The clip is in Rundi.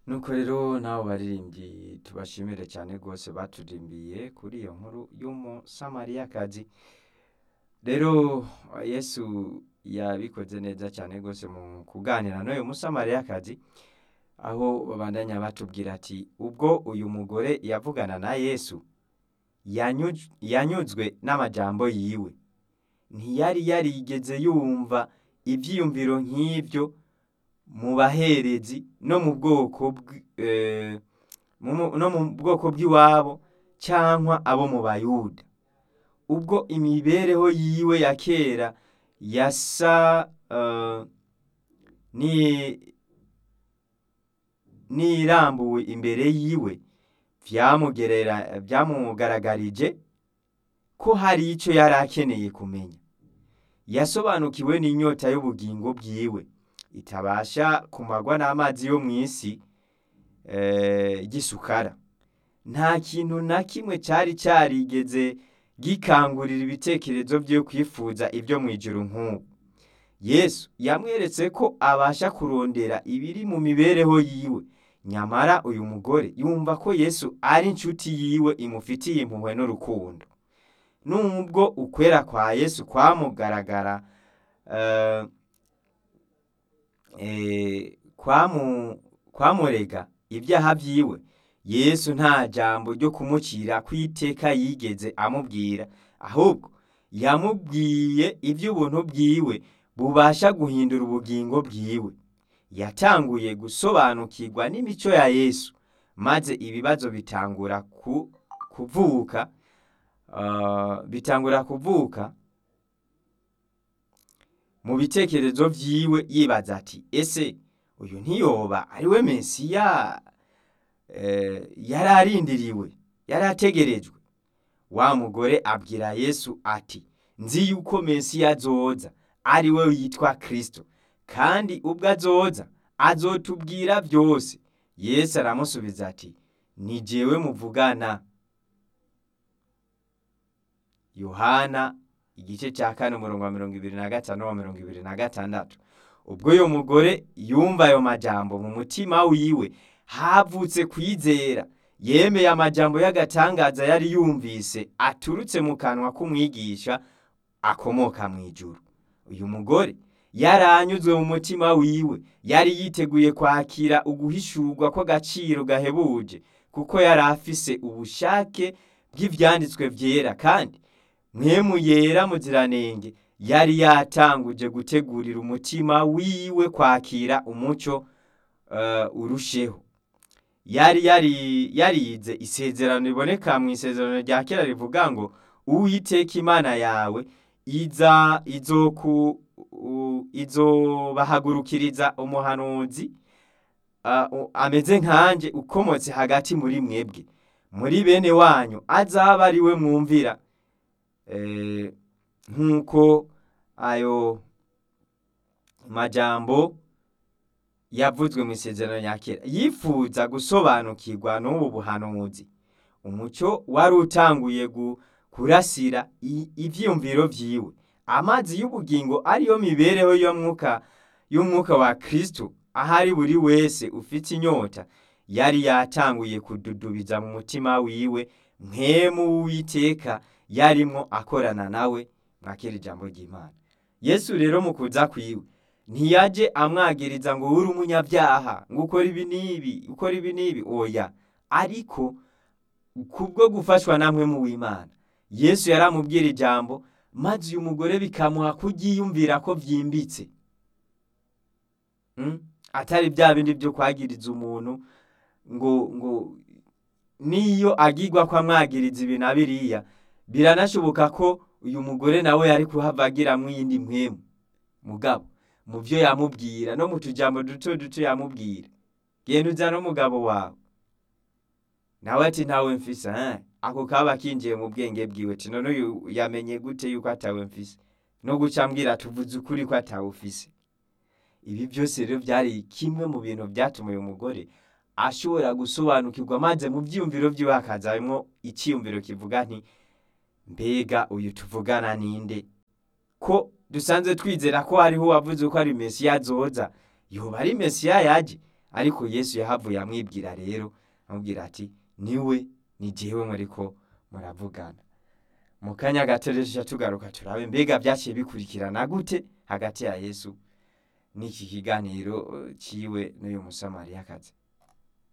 nuko rero n'abo baririmbyi tubashimire cyane rwose baturimbiye kuri iyo nkuru y'umusamariyakazi rero yesu yabikoze neza cyane rwose mu kuganira n'uyu musamariyakazi aho babandanya batubwira ati ubwo uyu mugore yavugana na yesu yanyuj- yanyuzwe n'amajambo yiwe ntiyari yarigeze yumva ibyiyumviro nk'ibyo mu baherezi no mu bwoko bw- eh, mu- mu- no mu bwoko bw'iwabo cyangwa abo mu bayuda ubwo imibereho yiwe ya kera yasa eh, ni- n'irambuwe imbere yiwe byamugerera byamugaragarije ko hari icyo yari akeneye kumenya yasobanukiwe n'inyota y'ubugingo bwiwe itabasha kumagwa n'amazi yo mu isi eh, gisukara nta kintu na kimwe cyari cyarigeze gikangurira ibitekerezo byo kwifuza ibyo mu ijuru nk'ubu yesu yamweretse ko abasha kurondera ibiri mu mibereho yiwe nyamara uyu mugore yumva ko yesu ari inshuti yiwe imufitiye impuhwe n'urukundo nubwo ukwera kwa yesu kwamugaragara eh, eh, kwamu- kwamurega ibyaha byiwe yesu nta jambo ryo kumucira ku iteka yigeze amubwira ahubwo yamubwiye iby'ubuntu bwiwe bubasha guhindura ubugingo bwiwe yatanguye gusobanukirwa n'imico ya yesu maze ibibazo bitangura ku, kuvuka ah, bitangura kuvuka mu bitekerezo byiwe yibaza ati ese uyu ntiyoba ari we mesiya eh, yari arindiriwe yari ategerejwe wa mugore abwira yesu ati nzi yuko mesiya azoza ari we yitwa kristo kandi ubwo azoza azotubwira byose yesu aramusubiza ati ni jewe muvugana yohana igice cya kane umurongo wa mirongo ibiri na gatanu wa mirongo ibiri na gatandatu ubwo uyu mugore yumva ayo majambo mu mutima wiwe havutse kwizera yemeye amajambo y'agatangaza yari yumvise aturutse mu kanwa k'umwigisha akomoka mu ijuru uyu mugore yaranyuzwe mu mutima wiwe yari yiteguye kwakira uguhishurwa kw'agaciro gahebuje kuko yari afise ubushake bw'ivyanditswe vyera kandi mwemu yera muziranenge yari yatanguje gutegurira umutima wiwe kwakira umuco eh, urusheho yari yari yarize isezerano riboneka mu isezerano rya kera rivuga ngo uwiteka imana yawe iza izoku u- izobahagurukiriza umuhanuzi ah, u- ameze nkanje ukomotse hagati muri mwebwe muri bene wanyu azaba ari we mwumvira eh, nk'uko ayo majambo yavuzwe mu isezerano rya kera yifuza gusobanukirwa n'ubu buhanuzi umucyo wari utanguye gu- kurasira i- ivyiyumviro vyiwe amazi y'ubugingo ariyo mibereho y'umwuka y'umwuka wa kristo ahari buri wese ufite inyota yari yatanguye kududubiza mu mutima wiwe mwemu w'uwiteka yarimwo akorana nawe mwakira ijambo ry'imana yesu rero mu kuza kwiwe ntiyaje amwagiriza ngo uri umunyabyaha ngo ukora ibi n'ibi ukora ibi n'ibi oya ariko kubwo gufashwa namwe mu w'imana yesu yaramubwira ijambo maze uyu mugore bikamuha kuryiyumvira ko byimbitse Mm? atari bya bindi byo kwagiriza umuntu ngo ngo niyo agirwa ko amwagiriza ibi na biriya biranashoboka ko uyu mugore nawe yari kuhava agiramwo iyindi mpwemu mugabo mu byo yamubwira no mu tujambo duto duto yamubwira genda uza n'umugabo wawe nawe ati ntawe mfise eh? ako kaba kinjiye mu bwenge bwiwe ati none uyu yamenye gute yuko atawe mfise no guca ambwira tuvuze ukuri ko atawe ufise ibi byose rero byari kimwe mu bintu byatuma uyu mugore ashobora gusobanukirwa maze mu byiyumviro byiwe hakazamwo icyiyumviro kivuga nti mbega uyu tuvugana ninde ko dusanzwe twizera ko hariho uwavuze ko ari mesiya azoza yoba ari mesiya yaje ariko yesu yahavuye amwibwira rero amubwira ati niwe ni jewe muriko muravugana mu kanya gato rero tuca tugaruka turabe mbega byaciye bikurikirana gute hagati ya yesu n'iki kiganiro eh, ciwe n'uyu musamariyakazi